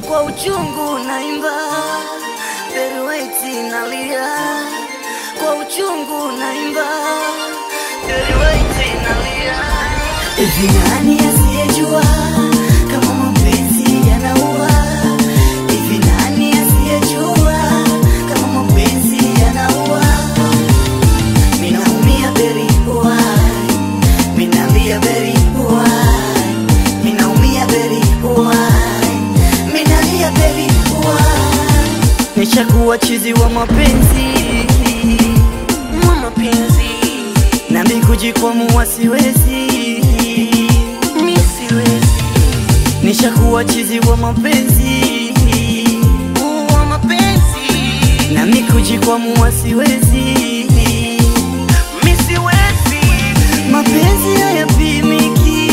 kwa uchungu naimba, Peruwaiti nalia, kwa uchungu naimba, Peruwaiti nalia. Hivi nani asiyejua kama mapenzi yanaua? Hivi nani asiyejua kama mapenzi yanaua? Minaumia very why, minalia very why, minaumia very why, minalia very why. Nishakuwa chizi wa mapenzi, wa mapenzi, nami kujikwamua siwezi, mi siwezi. Nishakuwa chizi wa mapenzi, wa mapenzi, nami kujikwamua siwezi, mi siwezi. Mapenzi hayapimiki,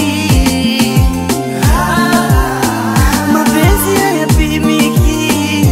mapenzi hayapimiki.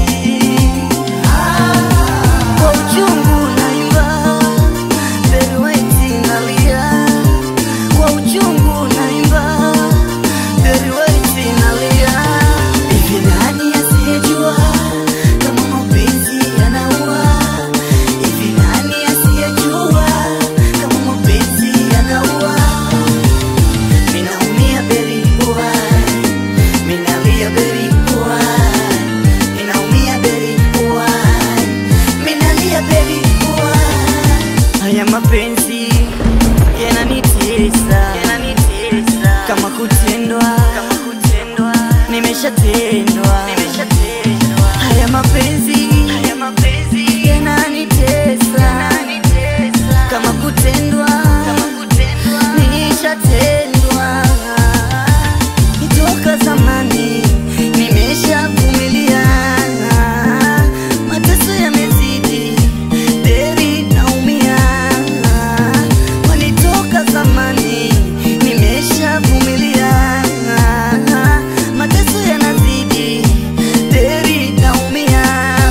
Kwa uchungu naimba, Peruwaiti nalia. Kwa uchungu naimba, Peruwaiti nalia. Hivi nani asiyejua kama mapenzi yanaua? Hivi nani asiyejua kama mapenzi yanaua? Minaumia very why, minalia very why, minaumia very why, minalia very why. Haya mapenzi yananitesa, yananitesa kama kutendwa, kama kutendwa, nimeshatendwa, nimeshatendwa. Haya mapenzi, haya mapenzi yananitesa, yananitesa kama kutendwa, kama kutendwa, nishatendwa toka zamani, nimeshavumilia mateso yamezidi, baby naumia. Walitoka zamani, nimeshavumilia mateso yanazidi, baby naumia.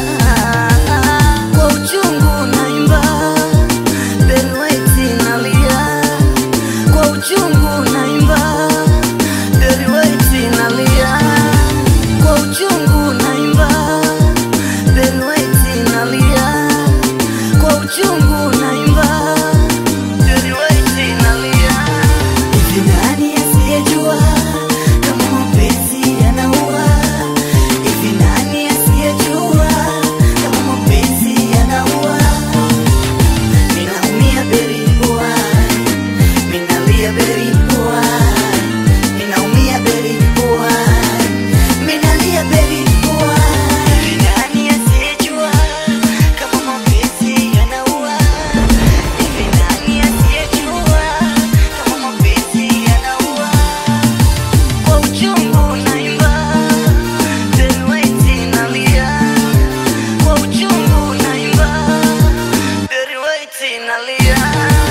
Kwa uchungu naimba, Peruwaiti nalia, kwa uchungu naimba Peruwaiti nalia, kwa uchungu naimba, Peruwaiti nalia, kwa uchungu naimba, Peruwaiti nalia. Hivi nani asiyejua kama mapenzi yanaua? Hivi nani asiyejua kama mapenzi yanaua? Ninaumia very why, minalia very why, ninaumia very why, minalia very why. Hivi nani asiyejua kama mapenzi yanaua? Hivi nani asiyejua kama mapenzi yanaua? Kwa uchungu naimba, Peruwaiti nalia, kwa uchungu naimba, Peruwaiti nalia.